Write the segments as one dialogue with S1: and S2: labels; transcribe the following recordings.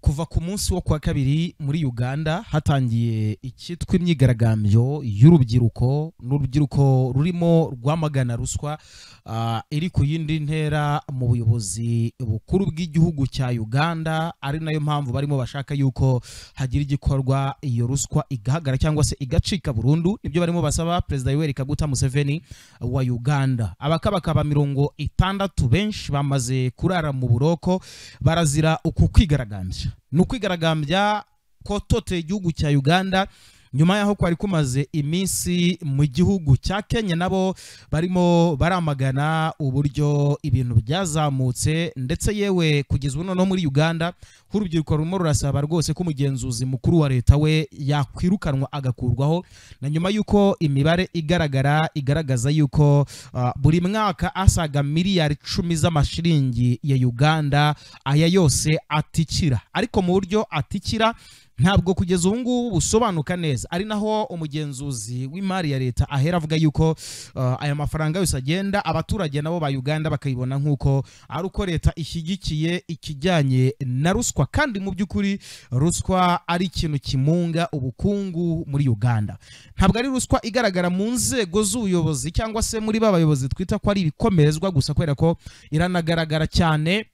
S1: kuva ku munsi wo kuwa kabiri muri uganda hatangiye icyitwa imyigaragambyo y'urubyiruko n'urubyiruko rurimo rwamagana ruswa ah, iri ku yindi ntera mu buyobozi bukuru bw'igihugu cya uganda ari nayo mpamvu barimo bashaka yuko hagira igikorwa iyo ruswa igahagara cyangwa se igacika burundu nibyo barimo basaba perezida yoweri kaguta museveni wa uganda abakabakaba mirongo itandatu benshi bamaze kurara mu buroko barazira uku kwigaragambya ni ukwigaragambya kototeye igihugu cya uganda nyuma y'aho kwari kumaze iminsi mu gihugu cya kenya nabo barimo baramagana uburyo ibintu byazamutse ndetse yewe kugeza ubu noneho muri uganda nk'urubyiruko rurimo rurasaba rwose ko umugenzuzi mukuru wa leta we yakwirukanwa agakurwaho na nyuma y'uko imibare igaragara igaragaza yuko ah, buri mwaka asaga miliyari icumi z'amashiringi ya uganda aya yose atikira ariko mu buryo atikira ntabwo kugeza ubu ngubu busobanuka neza ari naho umugenzuzi w'imari ya leta ahera avuga yuko uh, aya mafaranga yose agenda abaturage nabo ba uganda bakayibona nk'uko ari uko leta ishyigikiye ikijyanye na ruswa kandi mu by'ukuri ruswa ari ikintu kimunga ubukungu muri uganda ntabwo ari ruswa igaragara mu nzego z'ubuyobozi cyangwa se muri ba bayobozi twita ko ari ibikomerezwa gusa kubera ko iranagaragara cyane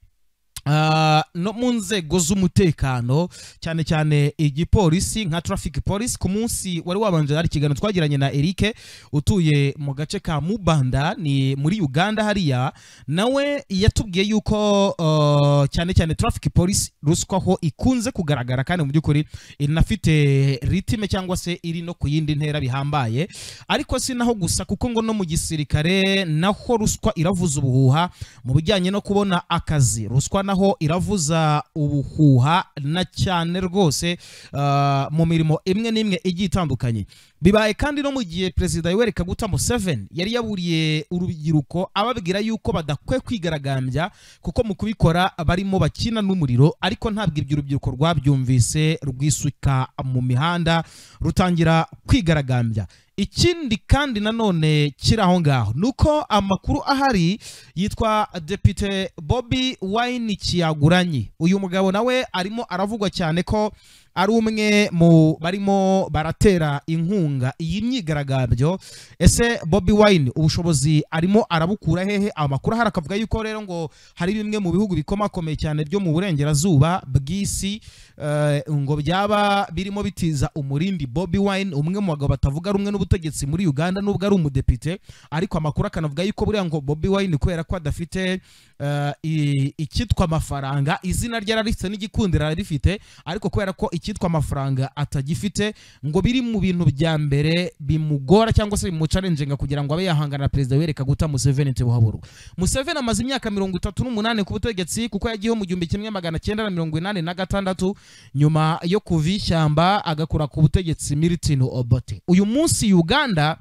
S1: Ah, no mu nzego z'umutekano cyane cyane igipolisi nka traffic police ku munsi wari wabanje hari ikiganiro twagiranye na Eric utuye mu gace ka Mubanda ni muri Uganda hariya nawe yatubwiye yuko ah, cyane cyane traffic police ruswa ho ikunze kugaragara kandi mu by'ukuri inafite ritime cyangwa se iri no ku yindi ntera bihambaye ariko si naho gusa kuko ngo no mu gisirikare naho ruswa iravuza ubuhuha mu bijyanye no kubona akazi ruswa naho iravuza ubuhuha na cyane rwose ah, mu mirimo imwe n'imwe igiye itandukanye bibaye kandi no mu gihe perezida yoweri kaguta museveni yari yaburiye urubyiruko ababwira yuko badakwiye kwigaragambya kuko mu kubikora barimo bakina n'umuriro ariko ntabwo ibyo urubyiruko rwabyumvise rwisuka mu mihanda rutangira kwigaragambya ikindi kandi nanone kiri aho ngaho ni uko amakuru ahari yitwa depite bobi wayini kiyaguranyi uyu mugabo nawe arimo aravugwa cyane ko ari umwe mu barimo baratera inkunga iyi myigaragambyo ese bobi wayini ubushobozi arimo arabukura hehe amakuru ahari akavuga yuko rero ngo hari bimwe mu bihugu bikomakomeye cyane byo mu burengerazuba bw'isi eh, ngo byaba birimo bitiza umurindi bobi wayini umwe mu bagabo batavuga rumwe n'ubutegetsi muri uganda nubwo ari umudepite ariko amakuru akanavuga yuko buriya ngo bobi wayini kubera ko adafite eh, i- icyitwa amafaranga izina rye ararifite n'igikundiro ararifite ariko kubera ko icyitwa amafaranga atagifite ngo biri mu bintu bya mbere bimugora cyangwa se bimucarenjenga kugira ngo abe yahangana na perezida wereka guta museveni tebuhaburwa museveni amaze imyaka mirongo itatu n'umunani ku butegetsi kuko yagiyeho mu gihumbi kimwe magana cyenda na mirongo inani na gatandatu nyuma yo kuva ishyamba agakura ku butegetsi milton obote uyu munsi uganda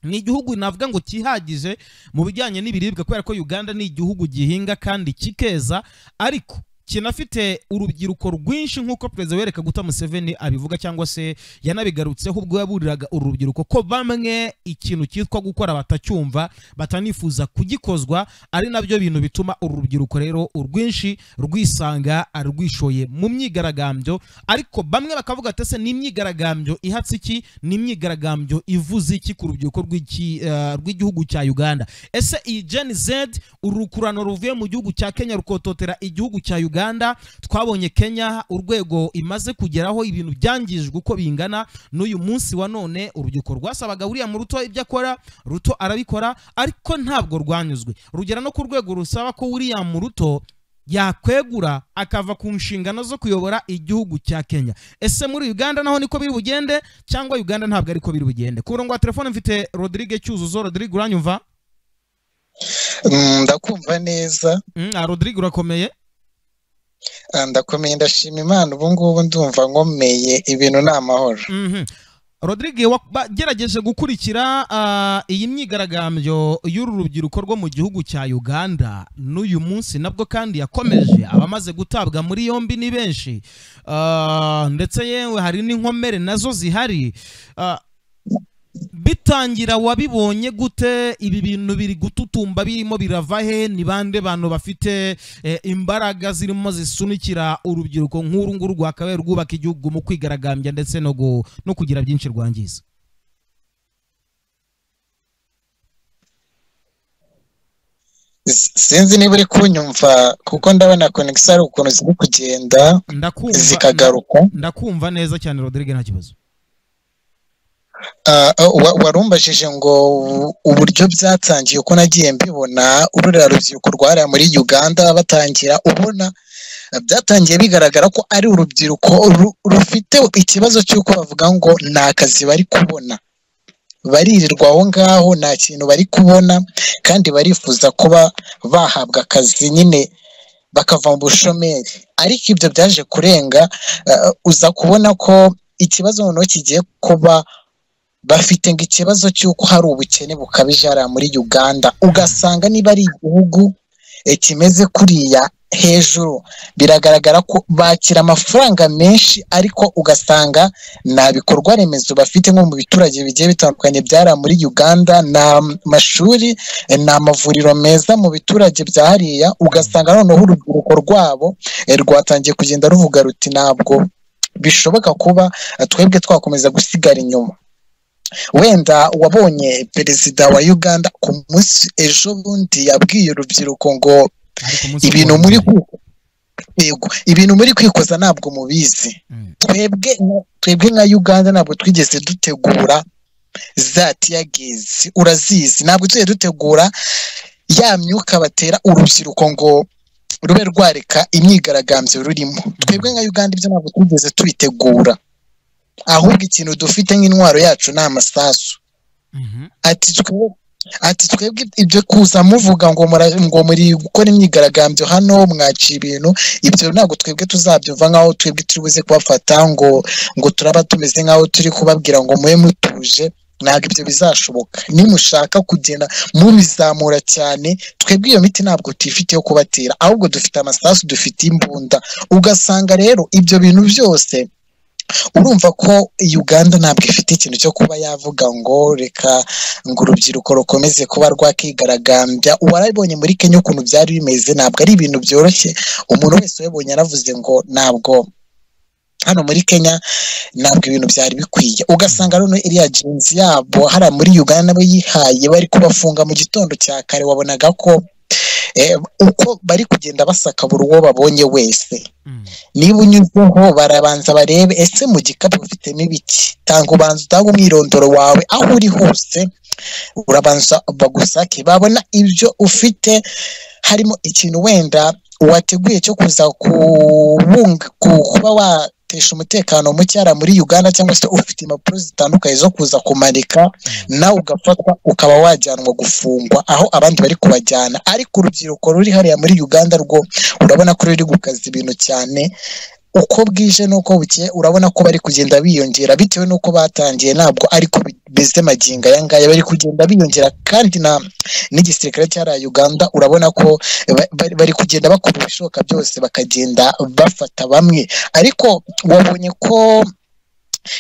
S1: ni igihugu navuga ngo cyihagije mu bijyanye n'ibiribwa kubera ko uganda ni igihugu gihinga kandi kikeza ariko kinafite urubyiruko rwinshi nk'uko perezida wereka guta museveni abivuga cyangwa se yanabigarutseho ubwo yaburiraga uru rubyiruko ko bamwe ikintu cyitwa gukora batacyumva batanifuza kugikozwa ari nabyo bintu bituma uru rubyiruko rero urwinshi rwisanga rwishoye mu myigaragambyo ariko bamwe bakavuga ati ese ni imyigaragambyo ihatse iki ni imyigaragambyo ivuze iki ku rubyiruko rw'iki- eh, rw'igihugu cya uganda ese iyi gen z urukurano ruvuye mu gihugu cya kenya rukototera igihugu cya uganda twabonye kenya urwego imaze kugeraho ibintu byangijwe uko bingana n'uyu munsi wa none urubyiruko rwasabaga uriya mu ruto ibyo akora ruto arabikora ariko ntabwo rwanyuzwe rugera no ku rwego rusaba ko uriya mu ruto yakwegura akava ku nshingano zo kuyobora igihugu cya Kenya ese muri Uganda naho niko biri bugende cyangwa Uganda ntabwo ariko biri bugende ku murongo wa telefone mfite Rodrigue Cyuzuzo Rodrigue uranyumva
S2: Mm, ndakumva neza
S1: mm, ah, Rodrigue urakomeye
S2: Ah, ndakomeye ndashima imana ubu ngubu ndumva nkomeye ibintu ni amahoro
S1: Mhm. Rodrigue wagerageje gukurikira ah, iyi myigaragambyo y'uru rubyiruko rwo mu gihugu cya Uganda n'uyu munsi nabwo kandi yakomeje abamaze gutabwa muri yombi ni benshi Ah, ndetse yewe hari n'inkomere nazo zihari Ah, bitangira wabibonye gute ibi bintu biri gututumba birimo birava he ni bande bantu bafite eh, imbaraga zirimo zisunikira urubyiruko nk'uru nguru rwakabaye rwubaka igihugu mu kwigaragambya ndetse no gu- no kugira byinshi rwangiza
S2: S- sinzi niba uri kunyumva kuko ndabona konegisi hari ukuntu ziri kugenda
S1: ndakumva
S2: zikagaruka
S1: ndakumva neza cyane Rodrigue nta kibazo
S2: Ah, ah, wa- warumbajije ngo u- uburyo byatangiye uko nagiye mbibona ururiya rubyiruko rwariya muri uganda batangira ubona ah, byatangiye bigaragara ko ari urubyiruko ru- rufite ikibazo cy'uko bavuga ngo nta kazi bari kubona baririrwa aho ngaho nta kintu bari kubona kandi barifuza kuba bahabwa akazi nyine bakava mu bushomeri ariko ibyo byaje kurenga ah, uza kubona ko ikibazo noneho kigiye kuba bafite ngo ikibazo cy'uko hari ubukene bukabije hariya muri uganda ugasanga niba ari igihugu eh, kimeze kuriya hejuru biragaragara ko bakira amafaranga menshi ariko ugasanga nta bikorwa remezo bafite nko mu biturage bigiye bitandukanye byari muri uganda nta mashuri eh, nta mavuriro meza mu biturage bya hariya ugasanga noneho urubyiruko rwabo eh, rwatangiye kugenda ruvuga ruti ntabwo bishoboka kuba eh, twebwe twakomeza gusigara inyuma wenda wabonye perezida wa uganda ku munsi ejo bundi yabwiye urubyiruko ngo
S1: ariko umunsi
S2: ibintu
S1: wa
S2: muri
S1: mbere.
S2: ku- yego ibintu muri kwikoza ntabwo mubizi
S1: Mm.
S2: twebwe twebwe nka uganda ntabwo twigeze dutegura za tiyagezi urazizi ntabwo tujya dutegura ya myuka batera urubyiruko ngo rube rwareka imyigaragambyo rurimo twebwe nka uganda ibyo ntabwo twigeze tubitegura ahubwo ikintu dufite nk'intwaro yacu ni amasasu
S1: Mhm.
S2: ati twe- ati twebwe ibyo kuza muvuga ngo mura- ngo muri gukora imyigaragambyo hano mwaciye ibintu ibyo ntabwo twebwe tuzabyumva nk'aho twebwe turi buze kubafata ngo ngo turaba tumeze nk'aho turi kubabwira ngo mube mutuje ntabwo ibyo bizashoboka nimushaka kugenda mubizamura cyane twebwe iyo miti ntabwo tuyifite yo kubatera ahubwo dufite amasasu dufite imbunda ugasanga rero ibyo bintu byose urumva ko uganda ntabwo ifite ikintu cyo kuba yavuga ngo reka ngo urubyiruko rukomeze kuba rwakigaragambya warabonye muri kenya ukuntu byari bimeze ntabwo ari ibintu byoroshye umuntu wese wabonye yaravuze ngo ntabwo hano muri kenya ntabwo ibintu byari bikwiye ugasanga noneho iriya jinzi yabo hariya muri uganda nabo yihaye bari kubafunga mu gitondo cya kare wabonaga ko eh, uko bari kugenda basaka buri uwo babonye wese
S1: Mm.
S2: niba unyuzeho barabanza barebe ese mu gikapu ufitemo ibiki tanga ubanza utanga umwirondoro wawe aho uri hose urabanza bagusake babona ibyo ufite harimo ikintu wenda wateguye cyo kuza kubunga ku- kuba watesha umutekano mucyara muri uganda cyangwa se ufite impapuro zitandukanye zo kuza kumanika nawe ugafatwa ukaba wajyanwa gufungwa aho abandi bari kubajyana ariko urubyiruko ruri hariya muri uganda rwo urabona ko ruri gukaza ibintu cyane uko bwije n'uko bukeye urabona ko bari kugenda biyongera bitewe n'uko batangiye ntabwo ariko bimeze magingo aya ngaya bari kugenda biyongera kandi na n'igisirikare cyariya uganda urabona ko ba- bari- bari kugenda bakora ibishoboka byose bakagenda bafata bamwe ariko wabonye ko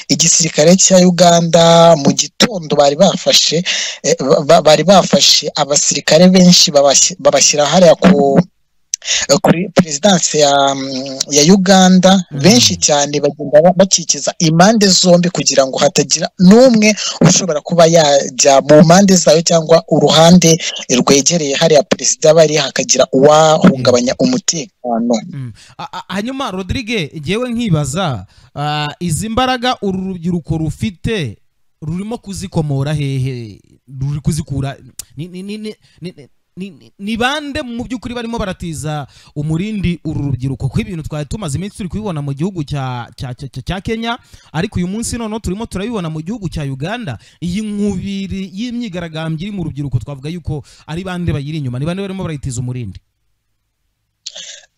S2: igisirikare cya uganda mu gitondo bari bafashe eh, ba- ba- bari bafashe abasirikare benshi babashy- babashyira hariya ku kuri perezidansi ya, mm, ya uganda
S1: Mhm.
S2: benshi cyane bagenda ba- bakikiza impande zombi kugira ngo hatagira n'umwe ushobora kuba yajya mu mpande zayo cyangwa uruhande rwegereye hariya perezida bari hakagira uwahungabanya umutekano
S1: Mm. A- a- hanyuma Rodrigue ngewe nkibaza ah, izi mbaraga uru rubyiruko rufite rurimo kuzikomora hehe ruri kuzikura ni- ni- ni- ni- ni- ni- ni- ni bande mu by'ukuri barimo baratiza umurindi uru rubyiruko ko ibintu twari tumaze iminsi turi kubibona mu gihugu cya cya- cya- cya- cya kenya ariko uyu munsi noneho turimo turabibona mu gihugu cya uganda iyi nkubiri y'imyigaragambyo iri mu rubyiruko twavuga yuko ari bande bayiri inyuma ni bande barimo barayitiza umurindi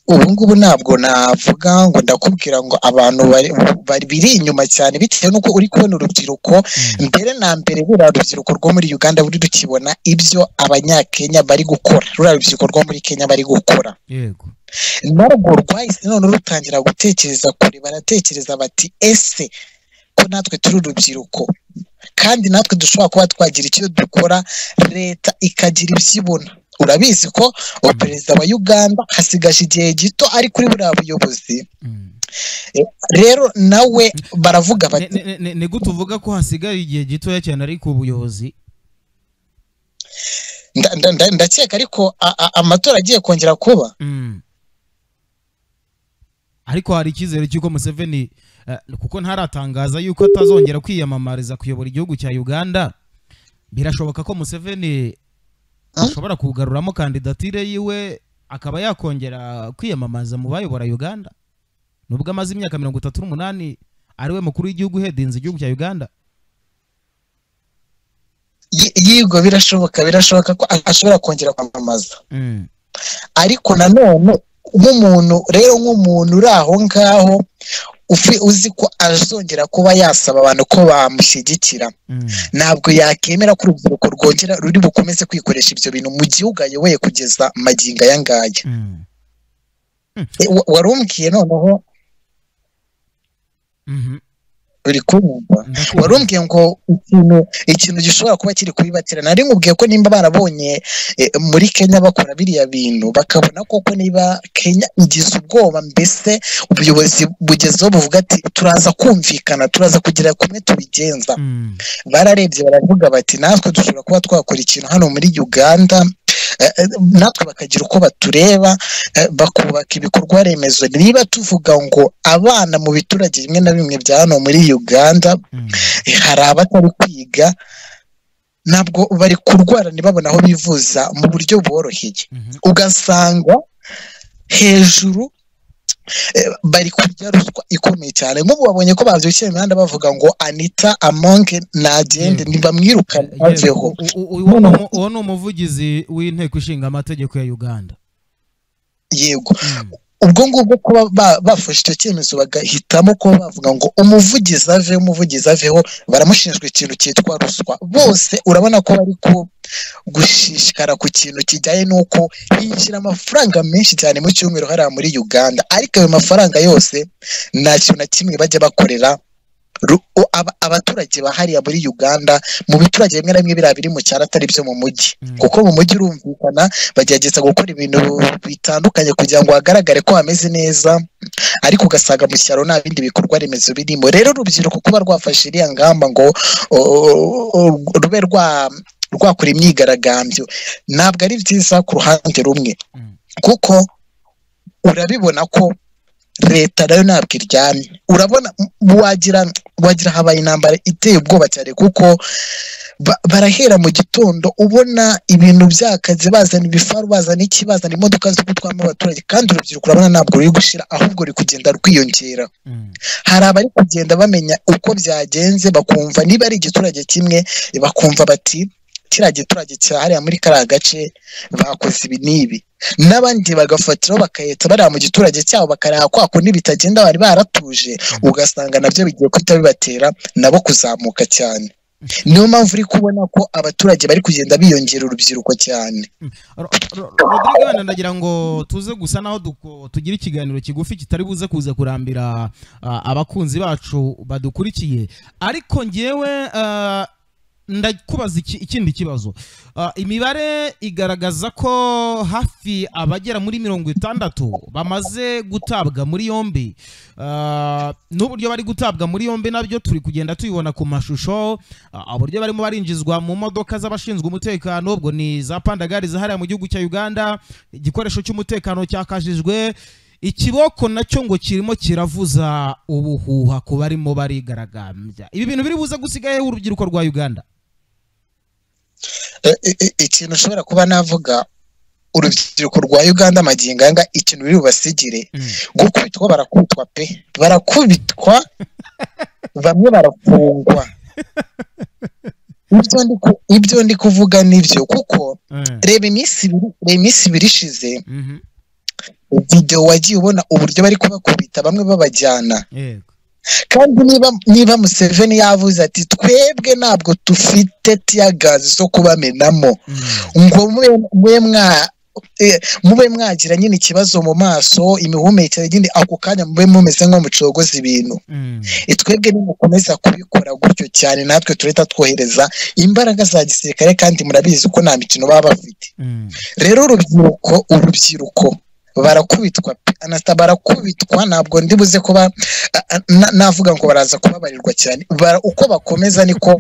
S2: ubu ngubu ntabwo navuga ngo ndakubwira ngo abantu bari bari- biri inyuma cyane bitewe n'uko uri kubona urubyiruko mbere na mbere ruriya rubyiruko rwo muri uganda ruri rukibona ibyo abanyakenya bari gukora ruriya rubyiruko rwo muri kenya bari gukora
S1: yego
S2: narwo rwahise none rutangira gutekereza kure baratekereza bati ese ko natwe turi urubyiruko kandi natwe dushobora kuba twagira icyo dukora leta ikagira ibyo ibona urabizi ko uwo perezida wa uganda hasigaje igihe gito ari kuri buriya buyobozi rero nawe baravuga bati
S1: ni gute uvuga ko hasigaye igihe gitoya cyane ari ku buyobozi
S2: ndakeka ariko amatora agiye kongera kuba
S1: ariko hari icyizere cy'uko museveni kuko ntaratangaza yuko atazongera kwiyamamariza kuyobora igihugu cya uganda birashoboka ko museveni ashobora kugaruramo kandidatire yiwe akaba yakongera kwiyamamaza mu bayobora uganda nubwo amaze imyaka mirongo itatu n'umunani ari we mukuru w'igihugu uhedinze igihugu cya uganda
S2: yego birashoboka birashoboka ko ashobora kongera kwamamaza ariko nanone nk'umuntu rero nk'umuntu uri aho ngaho uzi ko azongera kuba yasaba abantu ko bamushyigikira ntabwo yakemera ko urubyiruko rwongera ruri bukomeze kwikoresha ibyo bintu mu gihugu ayoboye kugeza magingo aya ngaya warumbwiye noneho uri kumva warumbwiye ngo ikintu ikintu gishobora kuba kiri kubibatira nari nkubwiye ko nimba barabonye muri kenya bakora biriya bintu bakabona koko niba kenya igize ubwoba mbese ubuyobozi bugezeho buvuga ati turaza kumvikana turaza kugira kumwe tubigenza bararebye baravuga bati natwe dushobora kuba twakora ikintu hano muri uganda natwe bakagira uko batureba bakubaka ibikorwa remezo niba tuvuga ngo abana mu biturage bimwe na bimwe bya hano muri uganda hari abatari kwiga ntabwo bari kurwara ntibabone aho bivuza mu buryo bworoheye ugasanga hejuru bari kurya ruswa ikomeye cyane nk'ubu babonye ko babyukiye imihanda bavuga ngo anita amonge ntagende ntibamwirukane aveho
S1: uwo ni umuvugizi w'inteko ishinga amategeko ya uganda
S2: yego ubwo ngubwo kuba bafashe icyo cyemezo bagahitamo kuba bavuga ngo umuvugizi aveho umuvugizi aveho baramushinjwa ikintu cyitwa ruswa bose urabona ko bari gushishikara ku kintu kijyanye n'uko hinjira amafaranga menshi cyane mu cyumweru hariya muri uganda ariko ayo mafaranga yose nta kintu na kimwe bajya bakorera abaturage ba hariya muri uganda mu biturage bimwe na bimwe biriya biri mu cyaro atari byo mu mujyi kuko mu mujyi urumvikana bagerageza gukora ibintu bitandukanye kugira ngo hagaragare ko hameze neza ariko ugasanga mu cyaro nta bindi bikorwa remezo birimo rero urubyiruko kuba rwafashe iriya ngamba ngo rube rwakora imyigaragambyo ntabwo ari byiza ku ruhande rumwe kuko urabibona ko leta nayo ntabwo iryamye urabona wagira wagira habaye intambara iteye ubwoba cyane kuko barahera mu gitondo ubona ibintu byakaze bazana ibifaru bazana iki bazana imodoka zo gutwara abaturage kandi urubyiruko urabona ntabwo ruri gushira ahubwo ruri kugenda rwiyongera hari abari kugenda bamenya uko byagenze bakumva niba ari igiturage kimwe bakumva bati kiriya giturage hariya muri kariya gace bakoze ibi n'ibi n'abandi bagafatiraho bakahita bariya mu giturage cyabo bakareba kwa kundi bitagenda bari baratuje ugasanga nabyo bigiye guhita bibatera nabo kuzamuka cyane niyo mpamvu uri kubona ko abaturage bari kugenda biyongera urubyiruko cyane
S1: rodrigue ndagira ngo tuze gusa naho tugira ikiganiro kigufi kitari buze kuza kurambira abakunzi bacu badukurikiye ariko ngewe ndakubaza ikindi kibazo imibare igaragaza ko hafi abagera muri mirongo itandatu bamaze gutabwa muri yombi n'uburyo bari gutabwa muri yombi nabyo turi kugenda tubibona ku mashusho uburyo barimo barinjizwa mu modoka z'abashinzwe umutekano ubwo ni za pandagari zahariye mu gihugu cya uganda igikoresho cy'umutekano cyakajijwe ikiboko nacyo ngo kirimo kiravuza ubuhuha ku barimo barigaragambya ibi bintu biri buze gusigayeho urubyiruko rwa uganda
S2: ikintu ushobora kuba navuga urubyiruko rwa uganda amagingo anga ikintu biri bubasigire gukubitwa barakubitwa pe barakubitwa bamwe barafungwa ibyo ndi kuvuga nibyo kuko reba iminsi ibiri ishize video wagiye ubona uburyo bari kubakubita bamwe babajyana kandi niba niba museveni yavuze ati twebwe ntabwo dufite tiyagazi zo kubamenamo ngo mwe mwa mube mwagira nyine ikibazo mu maso imihumekere nyine ako kanya mube mumeze nko mucogoza ibintu twebwe nimukomeza kubikora gutyo cyane natwe turahita twohereza imbaraga za gisirikare kandi murabizi ko nta mikino baba bafite rero urubyiruko urubyiruko barakubitwa anasita barakubitwa ntabwo ndi buze kuba navuga ngo baraza kubabarirwa cyane uko bakomeza niko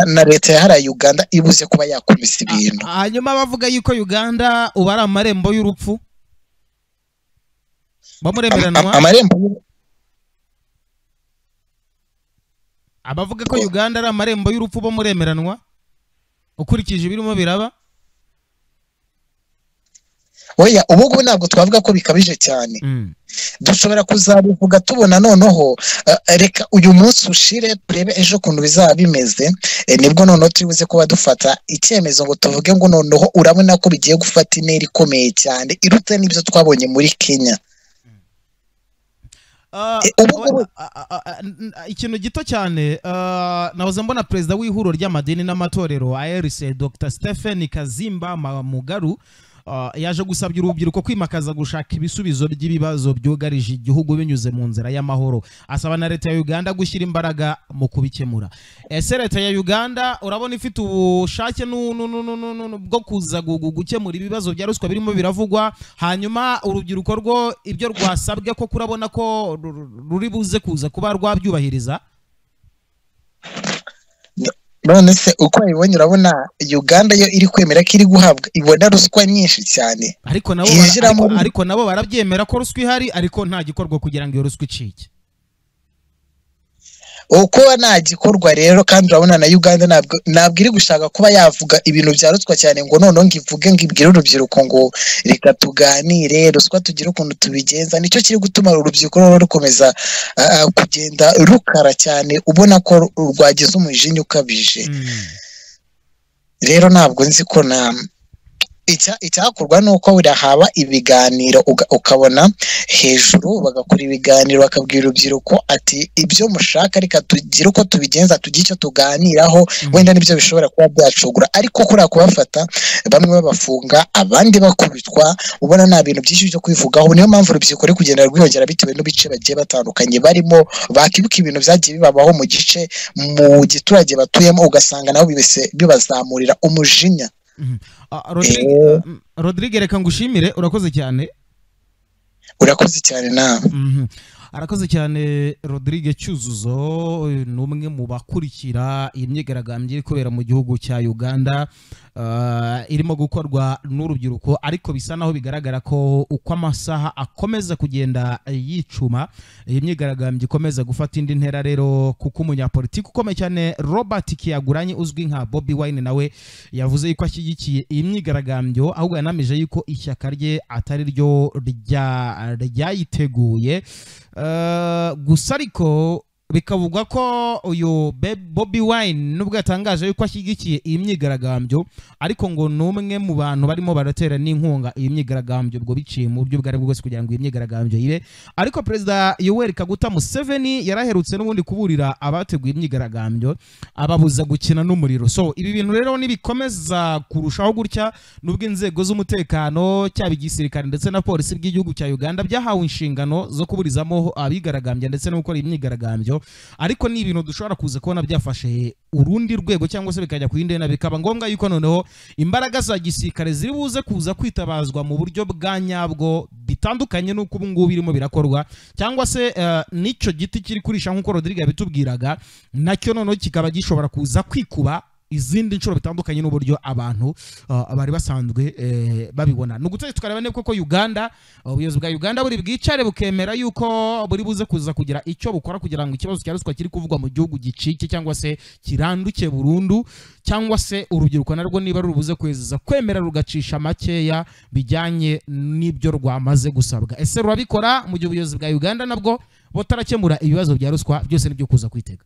S2: na leta yahariye uganda ibuze kuba yakomeza ibintu
S1: hanyuma bavuga yuko uganda ubu ari amarembo y'urupfu bamuremeranwa
S2: amarembo
S1: abavuga ko uganda ari amarembo y'urupfu bamuremeranwa ukurikije ibirimo biraba
S2: oya ubu ngubu ntabwo twavuga ko bikabije cyane dushobora kuzabivuga tubona noneho reka uyu munsi ushire turebe ejo ukuntu bizaba bimeze nibwo noneho turi buze kuba dufata icyemezo ngo tuvuge ngo noneho urabona ko bigiye gufata intera ikomeye cyane iruta n'ibyo twabonye muri kenya
S1: ikintu gito cyane nahoze mbona perezida w'ihuriro ry'amadini n'amatorero ARC dr stephen kazimba mugaru yaje gusabya urubyiruko kwimakaza gushaka ibisubizo by'ibibazo byugarije igihugu binyuze mu nzira y'amahoro asaba na leta ya uganda gushyira imbaraga mu kubikemura ese leta ya uganda urabona ifite ubushake bwo kuza gukemura ibibazo bya ruswa birimo biravugwa hanyuma urubyiruko rwo ibyo rwasabwe ko kurabona ko ruri buze kuza kuba rwabyubahiriza
S2: none se uko babibonye urabona uganda yo iri kwemera ko iri guhabwa ibona ruswa nyinshi cyane
S1: ariko nabo ariko nabo barabyemera ko ruswa ihari ariko nta gikorwa kugira ngo iyo ruswa icike
S2: uko nta gikorwa rero kandi urabona na uganda ntabwo iri gushaka kuba yavuga ibintu bya ruswa cyane ngo noneho ngo ivuge ngo ibwire urubyiruko ngo reka tuganire ruswa tugire ukuntu tubigenza nicyo kiri gutuma urubyiruko rero rukomeza kugenda rukara cyane ubona ko rwagize umujinya ukabije rero ntabwo nzi ko na icyakorwa ni uko birahaba ibiganiro ukabona hejuru bagakora ibiganiro bakabwira urubyiruko ati ibyo mushaka reka tugire uko tubigenza tugire icyo tuganiraho wenda nibyo bishobora kuba byacugura ariko kuriya kubafata bamwe babafunga abandi bakubitwa ubona nta bintu byinshi byo kwivugaho niyo mpamvu urubyiruko ruri kugenda rwiyongera bitewe n'ibice bagiye batandukanye barimo bakibuka ibintu byagiye bibabaho mu gice mu giturage batuyemo ugasanga nabo bibazamurira umujinya
S1: rodrigue reka ngushimire urakoze cyane
S2: urakoze cyane nawe
S1: arakoze cyane rodrigue cyuzuzo ni umwe mu bakurikira iyi myigaragambyo iri kubera mu gihugu cya uganda irimo gukorwa n'urubyiruko ariko bisa naho bigaragara ko uko amasaha akomeza kugenda yicuma iyi myigaragambyo ikomeza gufata indi ntera rero kuko umunyapolitiki ukomeye cyane robert kiyaguranye uzwi nka bobi wine nawe yavuze yuko ashyigikiye iyi myigaragambyo ahubwo yanamije yuko ishyaka rye atari ryo ryayiteguye gusa ariko bikavugwa ko uyu bobi wine nubwo yatangaje yuko ashyigikiye iyi myigaragambyo ariko ngo ni umwe mu bantu barimo baratera n'inkunga iyi myigaragambyo ubwo biciye mu buryo ubwo ari bwo bwose kugira ngo iyi myigaragambyo ibe ariko perezida yoweri kaguta museveni yaraherutse n'ubundi kuburira abateguye imyigaragambyo ababuza gukina n'umuriro so ibi bintu rero nibikomeza kurushaho gutya n'ubwo inzego z'umutekano cyaba igisirikare ndetse na polisi bw'igihugu cya uganda byahawe inshingano zo kuburizamo abigaragambya ndetse no gukora iyi myigaragambyo ariko ni ibintu dushobora kuza kubona byafashe urundi rwego cyangwa se bikajya ku yindi ntera bikaba ngombwa yuko noneho imbaraga za gisirikare ziri buze kuza kwitabazwa mu buryo bwa nyabwo bitandukanye n'uko ubu ngubu birimo birakorwa cyangwa se n'icyo giti kiri kurisha nk'uko rodrigue yabitubwiraga nacyo noneho kikaba gishobora kuza kwikuba izindi nshuro bitandukanye n'uburyo abantu bari basanzwe babibona ni ugutse tukareba neza ko uganda ubuyobozi bwa uganda buri bwicare bukemera yuko buri buze kuza kugira icyo bukora kugira ngo ikibazo cya ruswa kiri kuvugwa mu gihugu gicike cyangwa se kiranduke burundu cyangwa se urubyiruko narwo niba rubuze kwezeza kwemera rugacisha makeya bijyanye n'ibyo rwamaze gusabwa ese rurabikora mu gihe ubuyobozi bwa uganda nabwo butarakemura ibibazo bya ruswa byose nibyo kuza kwitega